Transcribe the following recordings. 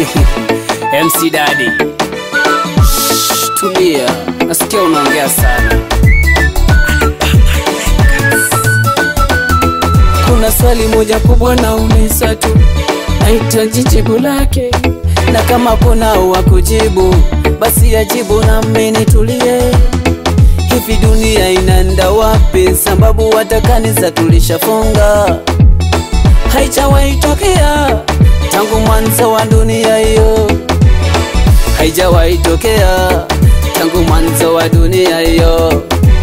MC Daddy. Shh, Tulia, nasikia unaongea sana. Kuna swali moja kubwa na umesa tu, nahitaji jibu lake, na kama kuna wa kujibu basi ajibu na mimi tulie. Hivi dunia inaenda wapi? Sababu hata kanisa tulishafunga, haijawahi tokea tangu mwanzo wa dunia hiyo, haijawahi tokea tangu mwanzo wa dunia hiyo.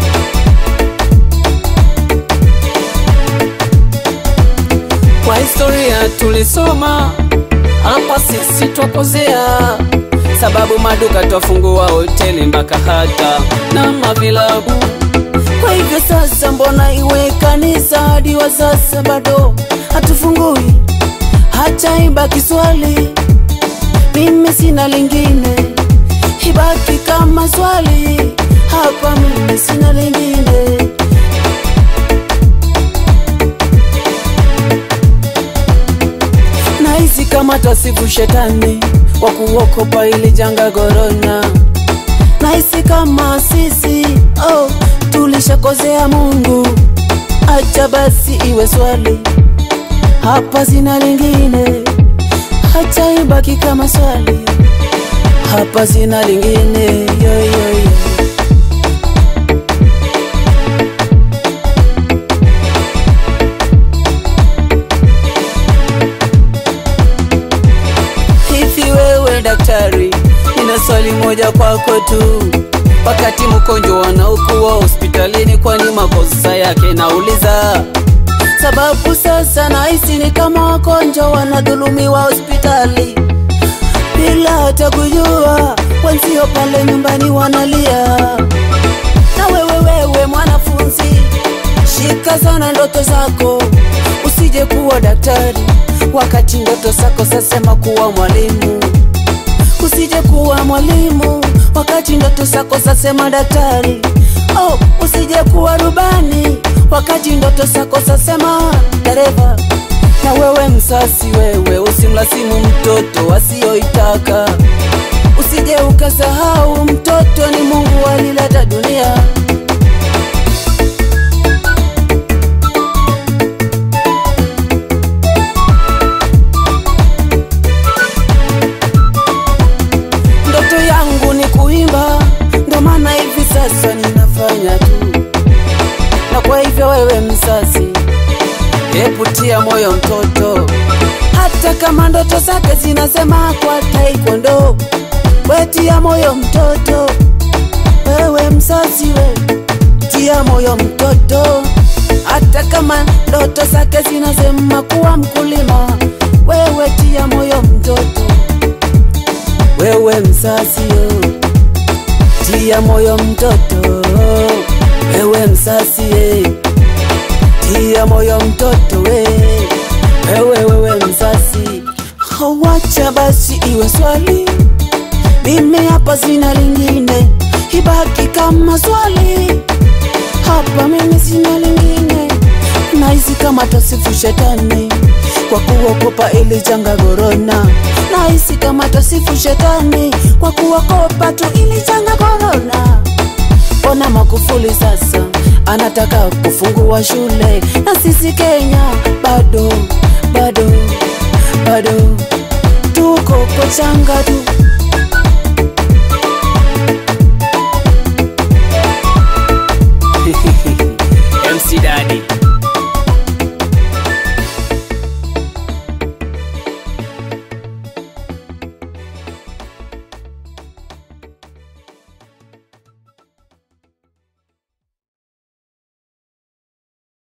Kwa historia tulisoma hapa, sisi twakosea, sababu maduka twafungua hoteli mpaka hata na mavilabu. Kwa hivyo sasa, mbona iwe kanisa hadi wa sasa bado hatufungui? Hata ibaki swali, mimi sina lingine, ibaki kama swali hapa, mimi sina lingine. Nahisi kama tasifu shetani wa kuokopa ili janga korona. Nahisi kama sisi oh, tulishakozea Mungu. Acha basi iwe swali, hapa sina lingine. Acha ibaki kama swali, hapa sina lingine. Yo, yo, yo. Hivi wewe daktari, nina swali moja kwako tu. Wakati mgonjwa anaokuwa hospitalini, kwani makosa yake? Nauliza sababu sasa nahisi ni kama wagonjwa wanadhulumiwa hospitali bila hata kujua, wenzio pale nyumbani wanalia. Na wewe wewe mwanafunzi, shika sana ndoto zako, usije kuwa daktari wakati ndoto zako zasema kuwa mwalimu. Usije kuwa mwalimu wakati ndoto zako zasema daktari. Oh, usije kuwa rubani wakati ndoto zako zasema dereva. Na wewe msasi, wewe usimlasimu mtoto asiyoitaka. Usije ukasahau mtoto ni Mungu alileta dunia. Ndoto yangu ni kuimba, ndo maana hivi sasa ninafanya tu. Na kwa hivyo wewe mzazi, hebu tia moyo mtoto, hata kama ndoto zake zinasema kwa taekwondo, we tia moyo mtoto. Wewe mzazi, we tia moyo mtoto, hata kama ndoto zake zinasema kuwa mkulima, wewe tia moyo mtoto wewe mzazi yo, tia moyo mtoto. Wewe mzazi ye, tia moyo mtoto we. Wewe wewe mzazi, hawacha basi iwe swali, mimi hapa sina lingine, ibaki kama swali hapa, mimi sina lingine. Nahisi kama tasifu shetani kwa kuokopa ili janga korona. Nahisi kama tasifu shetani kwa kuokopa tu ili janga korona. Ona Magufuli sasa anataka kufungua shule, na sisi Kenya bado bado bado tuko kochanga tu,